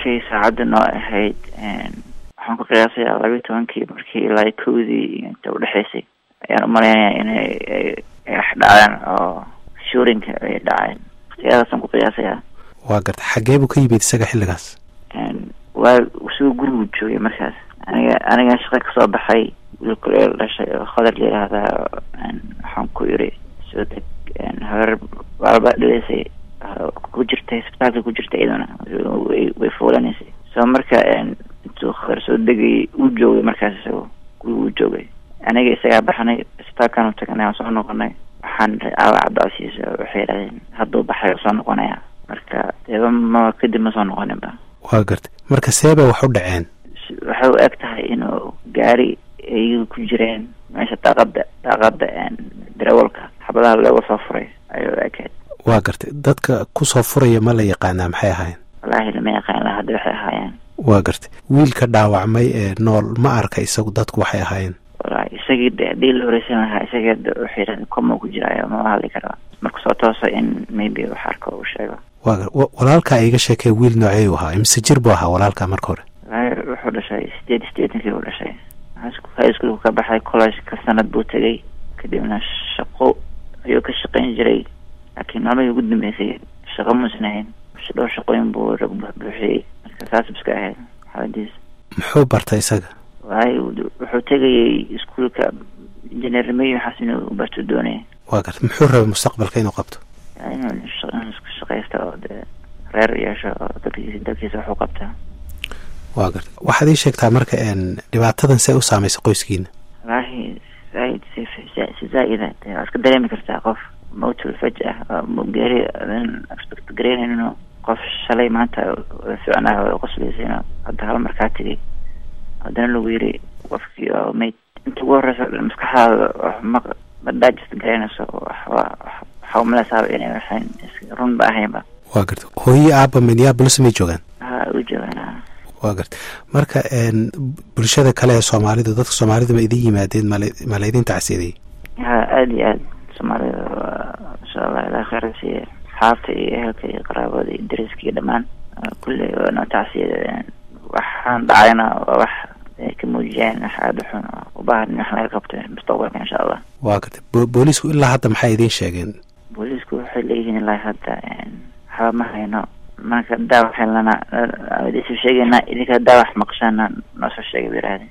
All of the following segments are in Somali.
markay saacadda noo ahayd waxaan ku qiyaasayaa labayo tobankii markii ilaa kowdii inta udhexaysay ayaan umalaynaya inay wax dhaceen oo shuurinka ay dhaceen waqtiyadaasaan ku qiyaasayaa waa garta xaggee buu ka yimid isaga xilligaas waa isagoo gurigu joogay markaas aniga aniga shaqa kasoo baxay wiilkuleel dhashay oo khadar la yihahdaa waxaan ku iri soo deg habeer waalba dhileysay ku jirtay isbitaalka ku jirta iyaduna way fuulanaysay so marka intuu khadar soo degay uu joogay markaas isago gurigu uu joogay aniga isagaa baxnay isbitaalkan u tagnay waan soo noqonay waxaan aawa cabdicasiis waxay yidhahdeen hadduu baxay oo soo noqonaya marka deeba ma kadib ma soo noqonin ba waa gartay marka seebay wax u dhaceen waxay u eg tahay inuu gaari iyaga ku jireen meesha daaqada daaqada darawalka xabadaha looga soo furay ayay u ekeed waa gartay dadka kusoo furaya ma la yaqaanaa maxay ahaayeen wallaahi lama yaqaan ilaa hadda waxay ahaayeen waa gartay wiilka dhaawacmay ee nool ma arka isagu dadku waxay ahaayeen wallaahi isagii de haddii la horeysan lahaa isagii waxay yidhahdeen koma ku jiraayo mama hadli karo marka soo toosa in maybe wax arko uu sheego waa gar walaalkaa iga sheekay wiil noocey u ahaa imise jir buu ahaa walaalkaa marka hore wallaahi wuxuu dhashay sideed sideetankii buu dhashay high schoolku ka baxay college ka sanad buu tegay kadibna shaqo ayuu ka shaqayn jiray laakiin maalmihii ugu dambeysay shaqo muusan ahayn dhowr shaqooyin buu buuxiyey marka saas iska ahayd xaaladiis muxuu bartay isaga waayo wuxuu tegayay iskuolka injineernimay waxaas inuu barto doonaya waa garta muxuu rabay mustaqbalka inuu qabto inuu isku shaqaysta oo dee reer yeesho oo dalkiisa dalkiisa waxu qabtaa waa garta waxaad ii sheegtaa marka dhibaatadan see u saameysay qoyskiina wallaahi zaaid si si zaa-ida de waa iska dareemi kartaa qof mawtul fajah geeri adan expect garaynayno qof shalay maanta ficnaha way qoslaysa hadda hal markaa tegay haddana lagu yiri qofkii oo mayd inta ugu horeysa maskaxdaada ma ma digest garaynayso waxa umalesaaba inay waxayn run ba ahaynba waa garta hooyi aaba minneapolis may joogaan ha u joogaan waa garta marka bulshada kale ee soomaalidu dadka soomaalidu ma idin yimaadeen mal ma laydin tacsiiday ha aada iyo aad soomaalida insha allah ilaa kheyr siiye xaabta iyo ehelka iyo qaraabada iyo dariska iyo dhammaan kulley waa noo tacsiyada waxaan dhacayna waa wax ay ka muujiyeen wax aada xun oo u baahan in wax laga qabto mustaqbalka insha allah waa garta booliisku ilaa hadda maxay idiin sheegeen booliisku waxay leeyihiin ilaa hadda waxba ma hayno marka hadaa wax helnana idinsoo sheegeynaa idinka hadaa wax maqshaana noo soo sheegay bay yidhahdeen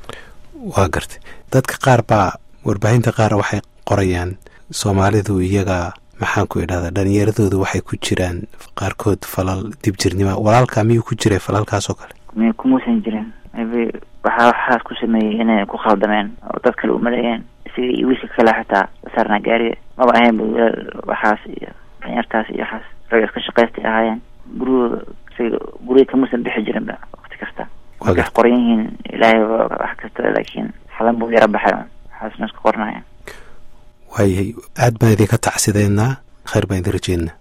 waa gartay dadka qaar baa warbaahinta qaar waxay qorayaan soomaalidu iyaga maxaan ku idhahdaa dhalinyaradoodu waxay ku jiraan qaarkood falal dibjirnima walaalkaa miyuu ku jiray falalkaas oo kale mi kumuusan jirin maybe waxaa waxaas ku sameeyey inay ku khaldameen oo dad kale umaleeyeen isaga iyo wiilka kale xataa saarnaa gaariga maba ahayn bu wilaal waxaas iyo danyartaas iyo waxaas raga iska shaqaystay ahaayeen gurigooda isaga guriga kamuusan bixi jirin ba waqti kasta markay wax qoran yihiin ilaahay wax kasta laakiin xalan buu yaro baxay waxaasna isku qornaya waayahay aad baan idinka tacsideynaa khayr baan idin rajeynaa